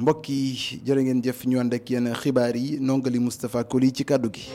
mbokk yi jërë ngeen jëf ñu ànd ak yéen xibaar yi nongali Moustapha Koli ci kàddu gi.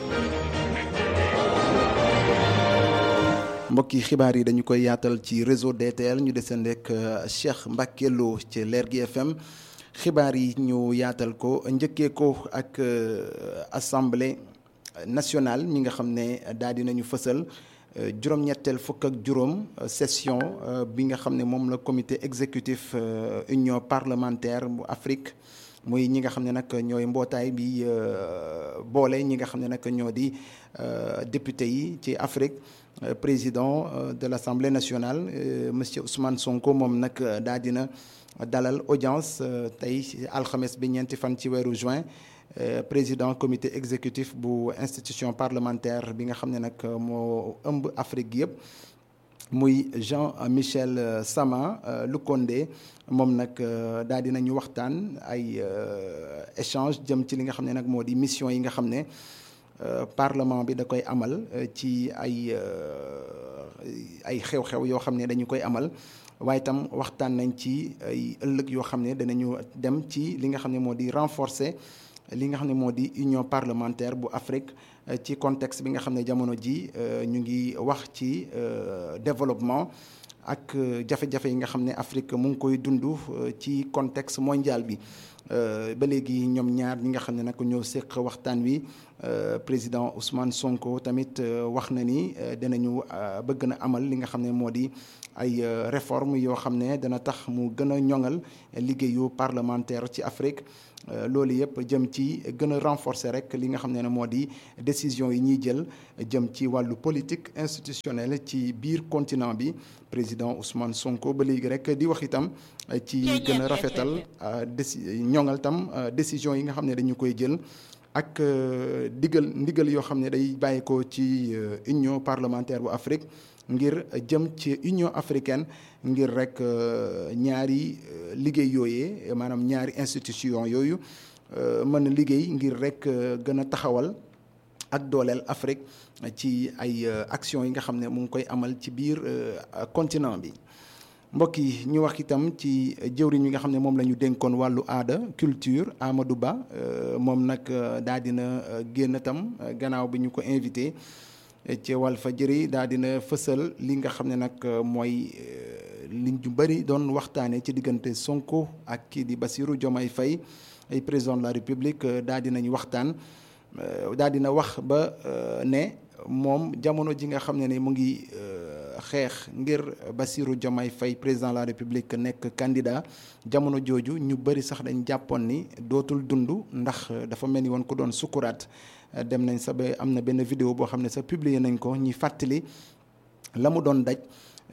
mbokk yi xibaar yi dañu koy yaatal ci réseau DTL ñu desandi ak Cheikh Mbacke Lo ci Lergui FM xibaar yi ñu yaatal ko njëkkee ko ak assemblée nationale mi nga xam ne daal di nañu fësal. juróom-ñetteel fukk ak juróom session bi nga xam ne moom la comité exécutif union parlementaire bu Afrique muy ñi nga xam ne nag ñooy mbootaay bi boole ñi nga xam ne nag ñoo di député yi ci Afrique président de l'Assemblée nationale monsieur Ousmane Sonko moom nag daa dina dalal audience tey alxames bi ñeenti fan ci weeru juin président comité exécutif bu institution parlementaire bi nga xam ne nag moo ëmb Afrique yëpp muy Jean Michel Sama Lukonde moom nag daal di nañu waxtaan ay échange jëm ci li nga xam ne nag moo di mission yi nga xam ne parlement bi da koy amal ci ay ay xew-xew yoo xam ne dañu koy amal waaye itam waxtaan nañ ci ay ëllëg yoo xam ne danañu dem ci li nga xam ne moo di renforcer. li nga xam ne moo di union parlementaire bu Afrique ci contexte bi nga xam ne jamono ji ñu ngi wax ci développement ak jafe-jafe yi nga xam ne Afrique mu ngi koy dund ci contexte mondial bi ba léegi ñoom ñaar ñi nga xam ne nag ñoo séq waxtaan wi président Ousmane Sonko tamit wax na ni danañu bëgg na amal li nga xam ne moo di ay réforme yoo xam ne dana tax mu gën a ñoŋal liggéeyu parlementaire ci Afrique loolu yëpp jëm ci gën a renforcer rek li nga xam ne moo di décision yi ñuy jël jëm ci wàllu politique institutionnelle ci biir continent bi président Ousmane Sonko ba léegi rek di wax itam ci gën a rafetal déci ñoŋal tam décision yi nga xam ne dañu koy jël ak digal ndigal yoo xam ne day bàyyi ko ci union parlementaire bu Afrique ngir jëm ci union africaine ngir rek ñaari liggéey yooyee maanaam ñaari institution yooyu mën a liggéey ngir rek gën a taxawal ak dooleel Afrique ci ay action yi nga xam ne mu ngi koy amal ci biir continent bi mbokk yi ñu wax itam ci jëwriñ yi nga xam ne moom la ñu dénkoon wàllu aada culture Amadou Ba moom nag daa dina génn tam gannaaw bi ñu ko invité ci Walfadjri daa dina fësal li nga xam ne nag mooy li ñu bëri doon waxtaanee ci diggante Sonko ak kii di Bassirou Diomaye Faye ay président de la République daa dinañ waxtaan daa dina wax ba ne moom jamono ji nga xam ne ne mu ngi xeex ngir Bassirou Diomaye Faye président de la République nekk candidat jamono jooju ñu bëri sax dañ jàppoon ni dootul dund ndax dafa mel ni woon ko doon sukuraat dem nañ sa ba am na benn vidéo boo xam ne sa publier nañ ko ñi fàttali la mu doon daj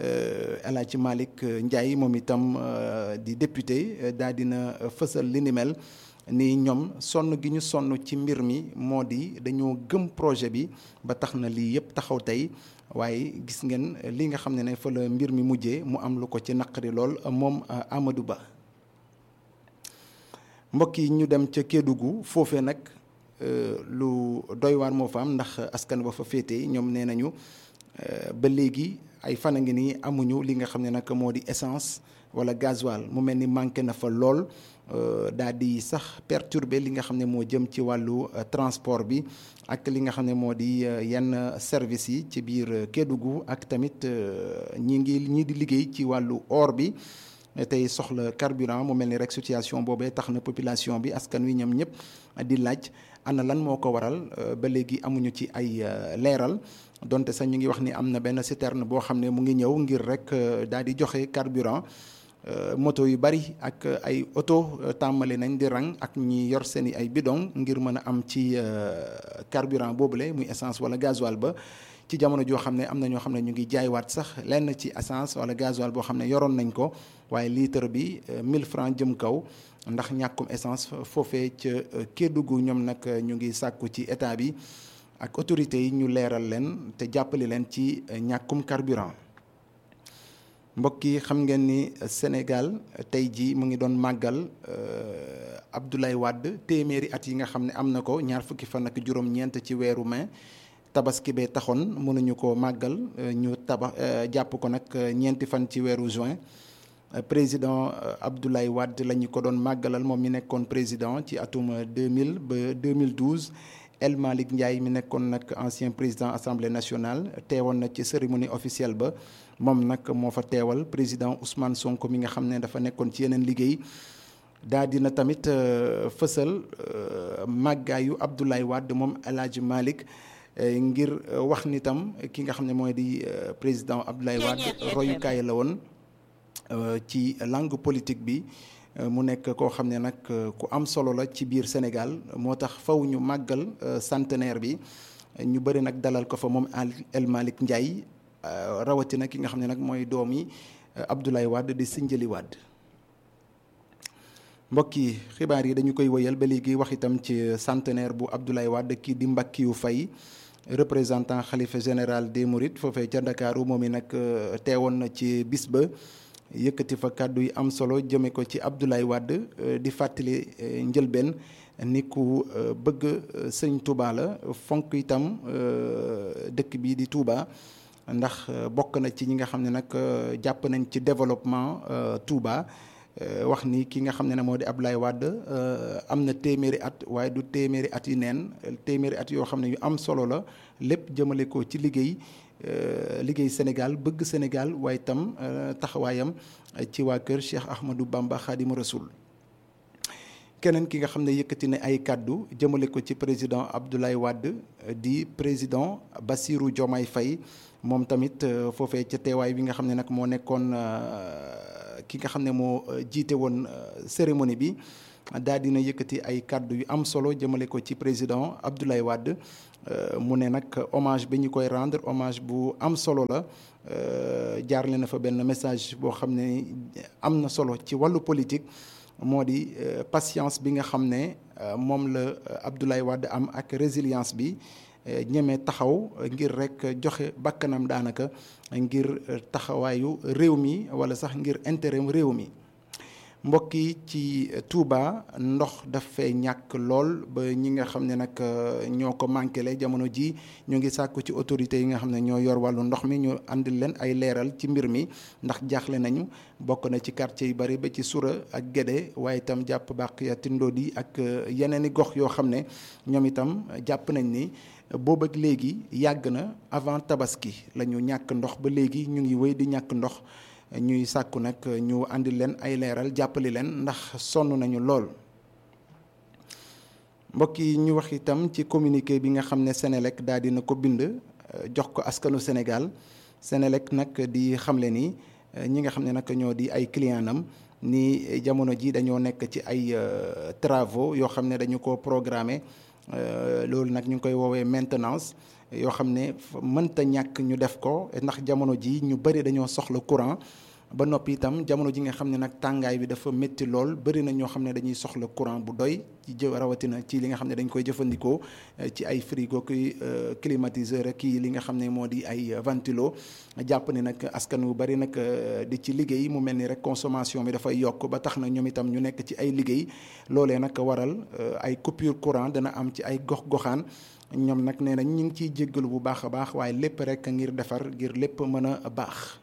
El Hadji Malick Ndiaye moom itam di député daal dina fësal li ni mel ni ñoom sonn gi ñu sonn ci mbir mi moo di dañoo gëm projet bi ba tax na lii yëpp taxaw tey waaye gis ngeen li nga xam ne ne fa la mbir mi mujjee mu am lu ko ci naqari lool moom Amadou Ba mbokk yi ñu dem ca Kédougou foofee nag lu doy waar moo fa am ndax askan ba fa féetee ñoom nee nañu ba léegi ay fan a ngi nii amuñu li nga xam ne nag moo di essence wala gasoil mu mel ni manqué na fa lool daal di sax perturber li nga xam ne moo jëm ci wàllu transport bi ak li nga xam ne moo di yenn service yi ci biir Kédougou ak tamit ñi ngi ñi di liggéey ci wàllu or bi tey soxla carburant mu mel ni rek situation boobee tax na population bi askan wi ñoom ñëpp di laaj ana lan moo ko waral ba léegi amuñu ci ay leeral donte sax ñu ngi wax ni am na benn citerne boo xam ne mu ngi ñëw ngir rek daal di joxe carburant moto yu bari ak ay oto tàmbali nañ di rang ak ñi yor seen i ay bidon ngir mën a am ci carburant boobule muy essence wala gasoil ba ci jamono joo xam ne am na ñoo xam ne ñu ngi jaaywaat sax lenn ci essence wala gasoil boo xam ne yoroon nañ ko waaye litre bi 1000 francs jëm kaw ndax ñàkkum essence foofee ca Kédougou ñoom nag ñu ngi sàkku ci état bi ak autorités yi ñu leeral leen te jàppale leen ci ñàkkum carburant mbokk yi xam ngeen ni Sénégal tey jii mu ngi doon màggal Abdoulaye Wade téeméeri at yi nga xam ne am na ko ñaar fukki fan ak juróom-ñeent ci weeru mai tabaski bee taxoon mënuñu ko màggal ñu tabax jàpp ko nag ñeenti fan ci weeru juin président Abdoulaye Wade la ñu ko doon màggalal moom mi nekkoon président ci atum 2000 ba 2012 El Malick Ndiaye mi nekkoon nag ancien président assemblée nationale teewoon na ci cérémonie officielle ba moom nag moo fa teewal président Ousmane Sonko mi nga xam ne dafa nekkoon ci yeneen liggéey daa dina tamit fësal màggaayu Abdoulaye Wade moom El Hadj Malick ngir wax ni tam ki nga xam ne mooy di président Abdoulaye Wade royukaay la woon ci langue politique bi mu nekk koo xam ne nag ku am solo la ci biir Sénégal moo tax faw ñu màggal centenaire bi ñu bëri nag dalal ko fa moom El Malick Ndiaye rawatina ki nga xam ne nag mooy doom yi Abdoulaye Wade di Sindiély Wade mbokk yi xibaar yi dañu koy wëyal ba léegi wax itam ci centenaire bu Abdoulaye Wade kii di Mbackiou Faye représentant xalifa général des Mourides foofee ca Ndakaaru moom i nag teewoon na ci bis ba yëkkati fa kàddu yi am solo jëme ko ci Abdoulaye Wade di fàttali njëlbeen ni ku bëgg sëñ Touba la fonk itam dëkk bii di Touba ndax bokk na ci ñi nga xam ne nag jàpp nañ ci développement Touba wax ni ki nga xam ne ne moo di Abdoulaye Wade am na téeméeri at waaye du téeméeri at yi neen téeméeri at yoo xam ne yu am solo la lépp jëmale ko ci liggéey liggéey Sénégal bëgg Sénégal waaye itam taxawaayam ci waa kër Cheikh Ahmadou Bamba Khadim Rasoul keneen ki nga xam ne yëkkati ne ay kàddu jëmale ko ci président Abdoulaye Wade di président Bassirou Diomaye Faye moom tamit foofee ca teewaay bi nga xam ne nag moo nekkoon ki nga xam ne moo jiite woon cérémonie bi daal dina yëkkati ay kàddu yu am solo jëmale ko ci président Abdoulaye Wade mu ne nag hommage bi ñu koy rendre hommage bu am solo la jaarle na fa benn message boo xam ne am na solo ci wàllu politique moo di patience bi nga xam ne moom la Abdoulaye Wade am ak résilience bi ñeme taxaw ngir rek joxe bakkanam daanaka ngir taxawaayu réew mi wala sax ngir intérêt réew mi mbokk yi ci Touba ndox daf fee ñàkk lool ba ñi nga xam ne nag ñoo ko manqué jamono ji ñu ngi sàkku ci autorités yi nga xam ne ñoo yor wàllu ndox mi ñu andil leen ay leeral ci mbir mi ndax jaaxle nañu bokk na ci quartier yu bari ba ci Sura ak Guédé waaye itam jàpp bàq ya Tindodi ak yeneen i gox yoo xam ne ñoom itam jàpp nañ ni boobu ak léegi yàgg na avant tabaski la ñu ñàkk ndox ba léegi ñu ngi wéy di ñàkk ndox ñuy sàkku nag ñu andi leen ay leeral jàppali leen ndax sonn nañu lool. mbokk yi ñu wax itam ci communiqué bi nga xam ne Sénélec daal dina ko bind jox ko askanu Sénégal Sénélec nag di xamle ni ñi nga xam ne nag ñoo di ay client am ni jamono ji dañoo nekk ci ay travaux yoo xam ne dañu ko programmé. loolu nag ñu ngi koy woowee maintenance yoo xam ne mënta ñàkk ñu def ko ndax jamono ji ñu bëri dañoo soxla courant ba noppi itam jamono ji nga xam ne nag tàngaay bi dafa métti lool bëri na ñoo xam ne dañuy soxla courant bu doy ci jë rawatina ci li nga xam ne dañ koy jëfandikoo ci ay frigo ki climatiseur ak kii li nga xam ne moo di ay ventilo jàpp ne nag askan wu bëri nag di ci liggéey mu mel ni rek consommation bi dafay yokk ba tax na ñoom itam ñu nekk ci ay liggéey loolee nag waral ay coupure courant dana am ci ay gox-goxaan ñoom nag nee nañ ñu ngi ciy jéggalu bu baax a baax waaye lépp rek ngir defar ngir lépp mën a baax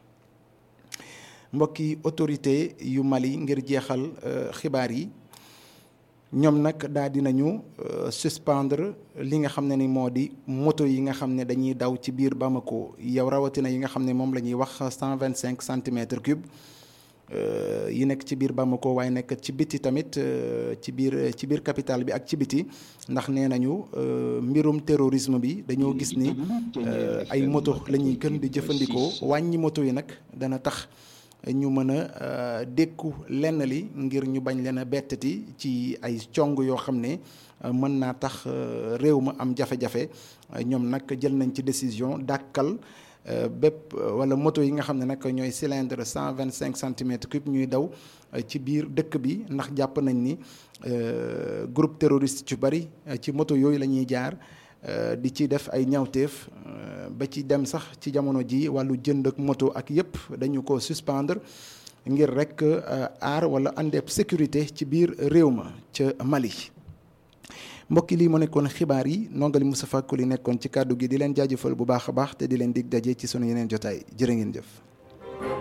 mbokki autorité yu Mali ngir jeexal xibaar yi ñoom nag daal dinañu suspendre li nga xam ne ni moo di moto yi nga xam ne dañuy daw ci biir Bamako yow rawatina yi nga xam ne moom la ñuy wax cent vingt cinq centimètres cube yi nekk ci biir Bamako waaye nekk ci biti tamit ci biir ci biir capitale bi ak ci biti ndax nee nañu mbirum terrorisme bi dañoo gis ni ay moto la ñuy gën di jëfandikoo wàññi moto yi nag dana tax ñu mën a dékku lenn li ngir ñu bañ leen a bettati ci ay cong yoo xam ne mën naa tax réew ma am jafe-jafe ñoom nag jël nañ ci décision dàkkal bépp wala moto yi nga xam ne nag ñooy cylindre cent vingt cinq centimètres cube ñuy daw ci biir dëkk bi ndax jàpp nañ ni groupe terroriste yu bari ci moto yooyu la ñuy jaar di ci def ay ñawteef ba ci dem sax ci jamono ji wàllu jënd ak moto ak yépp dañu ko suspendre ngir rek aar wala àndeeb sécurité ci biir réew ma ca Mali mbokki lii mu nekkoon xibaar yi nongali Moustapha Koli nekkoon ci kàddu gi di leen jaajëfal bu baax a baax te di leen dig daje ci sunu yeneen jotaay jërë ngeen jëf